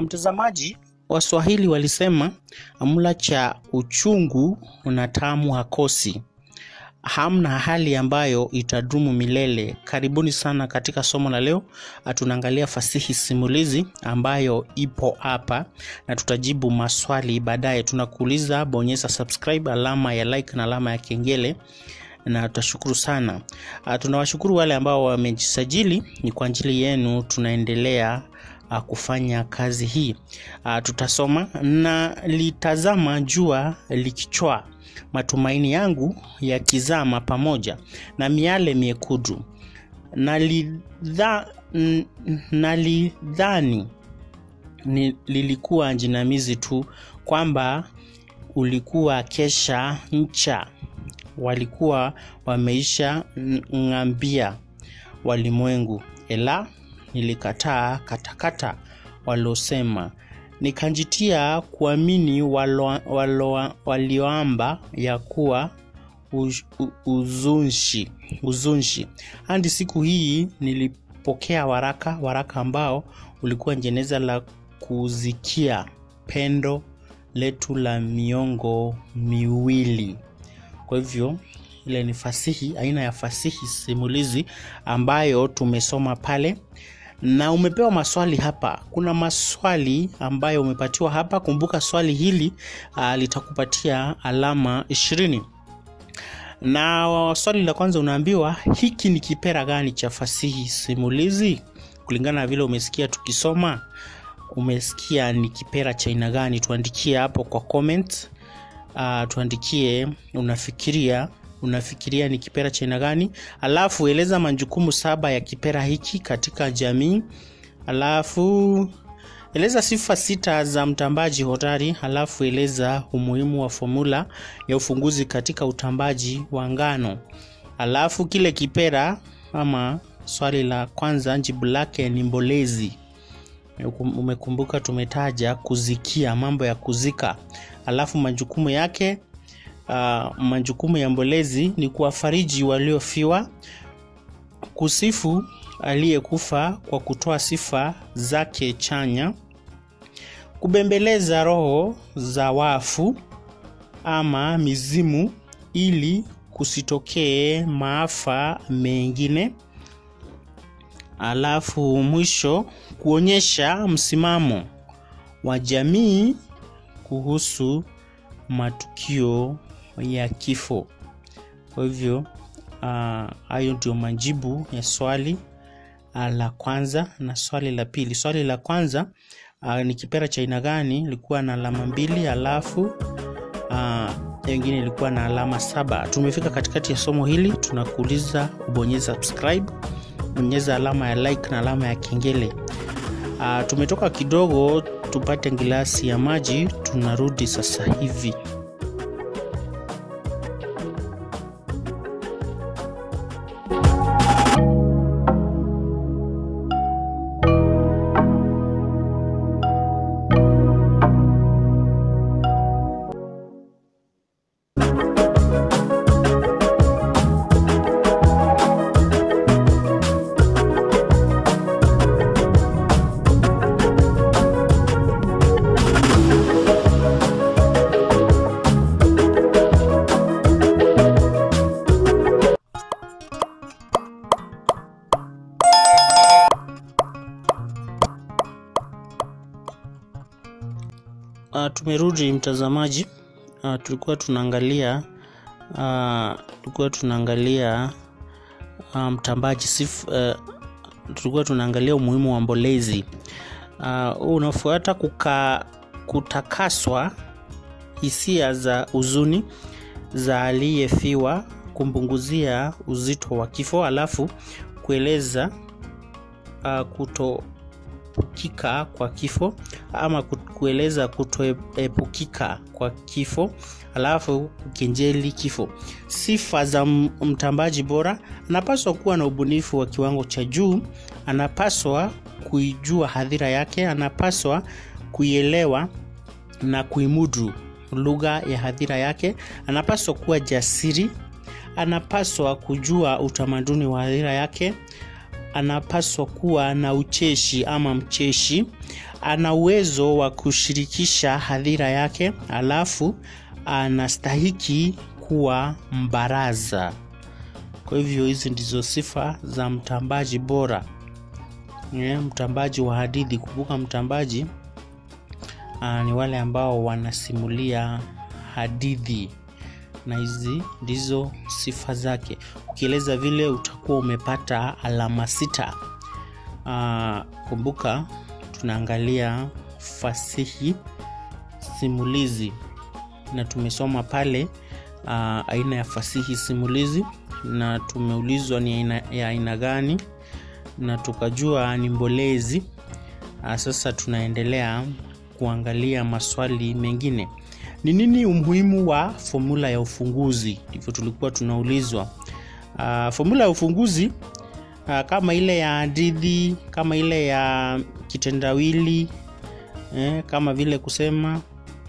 Mtazamaji, Waswahili walisema mla cha uchungu na tamu hakosi. Hamna hali ambayo itadumu milele. Karibuni sana katika somo la leo. Tunaangalia fasihi simulizi ambayo ipo hapa na tutajibu maswali baadaye. Tunakuuliza, bonyeza subscribe, alama ya like na alama ya kengele na tutashukuru sana. Uh, tunawashukuru wale ambao wamejisajili, ni kwa ajili yenu tunaendelea uh, kufanya kazi hii. Uh, tutasoma na litazama jua likichwa, matumaini yangu yakizama pamoja na miale miekundu, nalidha, n- nalidhani ni, lilikuwa jinamizi tu kwamba ulikuwa kesha ncha walikuwa wameisha ng'ambia walimwengu, ela nilikataa katakata walosema, nikanjitia kuamini walo, walo, walioamba ya kuwa uz, uzunshi, uzunshi. Hadi siku hii nilipokea waraka, waraka ambao ulikuwa jeneza la kuzikia pendo letu la miongo miwili. Kwa hivyo ile ni fasihi, aina ya fasihi simulizi ambayo tumesoma pale, na umepewa maswali hapa. Kuna maswali ambayo umepatiwa hapa. Kumbuka swali hili uh, litakupatia alama ishirini na swali la kwanza unaambiwa hiki ni kipera gani cha fasihi simulizi? Kulingana na vile umesikia tukisoma, umesikia ni kipera cha aina gani? Tuandikie hapo kwa comment uh, tuandikie unafikiria unafikiria ni kipera cha aina gani alafu eleza majukumu saba ya kipera hiki katika jamii alafu eleza sifa sita za mtambaji hodari alafu eleza umuhimu wa fomula ya ufunguzi katika utambaji wa ngano alafu kile kipera ama swali la kwanza jibu lake ni mbolezi umekumbuka tumetaja kuzikia mambo ya kuzika alafu majukumu yake uh, majukumu ya mbolezi ni kuwafariji waliofiwa kusifu aliyekufa kwa kutoa sifa zake chanya kubembeleza roho za wafu ama mizimu ili kusitokee maafa mengine alafu mwisho kuonyesha msimamo wa jamii kuhusu matukio ya kifo kwa hivyo hayo uh, ndio majibu ya swali uh, la kwanza na swali la pili swali la kwanza uh, ni kipera cha aina gani ilikuwa na alama mbili alafu uh, wengine ilikuwa na alama saba tumefika katikati ya somo hili tunakuuliza ubonyeza subscribe bonyeza alama ya like na alama ya kengele uh, tumetoka kidogo tupate gilasi ya maji tunarudi sasa hivi uh, tumerudi mtazamaji uh, tulikuwa tunaangalia uh, tulikuwa tunaangalia uh, mtambaji sif, uh, tulikuwa tunaangalia umuhimu wa mbolezi uh, unafuata kuka, kutakaswa hisia za huzuni za aliyefiwa kumpunguzia uzito wa kifo alafu kueleza uh, kuto kuepukika kwa kifo ama kueleza kutoepukika kwa kifo alafu kukenjeli kifo sifa za mtambaji bora anapaswa kuwa na ubunifu wa kiwango cha juu anapaswa kuijua hadhira yake anapaswa kuielewa na kuimudu lugha ya hadhira yake anapaswa kuwa jasiri anapaswa kujua utamaduni wa hadhira yake anapaswa kuwa na ucheshi ama mcheshi ana uwezo wa kushirikisha hadhira yake, alafu anastahiki kuwa mbaraza. Kwa hivyo hizi ndizo sifa za mtambaji bora. Yeah, mtambaji wa hadithi. Kumbuka mtambaji uh, ni wale ambao wanasimulia hadithi na hizi ndizo sifa zake. Ukieleza vile utakuwa umepata alama sita. Uh, kumbuka tunaangalia fasihi simulizi na tumesoma pale uh, aina ya fasihi simulizi na tumeulizwa ni aina, ya aina gani na tukajua ni mbolezi. Uh, sasa tunaendelea kuangalia maswali mengine. Ni nini umuhimu wa fomula ya ufunguzi? Ndivyo tulikuwa tunaulizwa. Uh, fomula ya ufunguzi uh, kama ile ya hadithi, kama ile ya kitendawili eh, kama vile kusema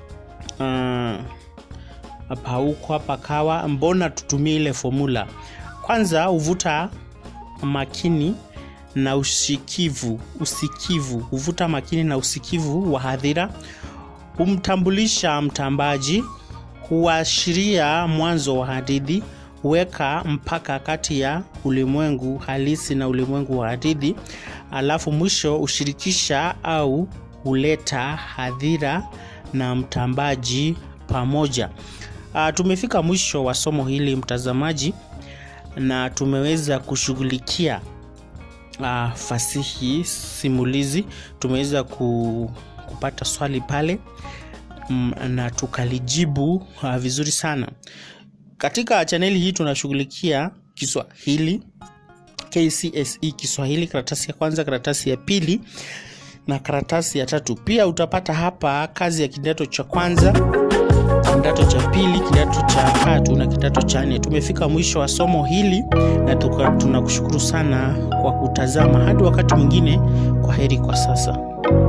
hapa uh, huko hapa kawa, mbona tutumie ile fomula? Kwanza huvuta makini na usikivu, usikivu huvuta makini na usikivu wa hadhira, humtambulisha mtambaji, huashiria mwanzo wa hadithi, huweka mpaka kati ya ulimwengu halisi na ulimwengu wa hadithi, alafu mwisho hushirikisha au huleta hadhira na mtambaji pamoja. Uh, tumefika mwisho wa somo hili mtazamaji, na tumeweza kushughulikia uh, fasihi simulizi. Tumeweza ku, kupata swali pale mm, na tukalijibu uh, vizuri sana. Katika chaneli hii tunashughulikia Kiswahili, KCSE Kiswahili, karatasi ya kwanza, karatasi ya pili na karatasi ya tatu. Pia utapata hapa kazi ya kidato cha kwanza, kidato cha pili, kidato cha tatu na kidato cha nne. Tumefika mwisho wa somo hili na tunakushukuru sana kwa kutazama. Hadi wakati mwingine, kwa heri kwa sasa.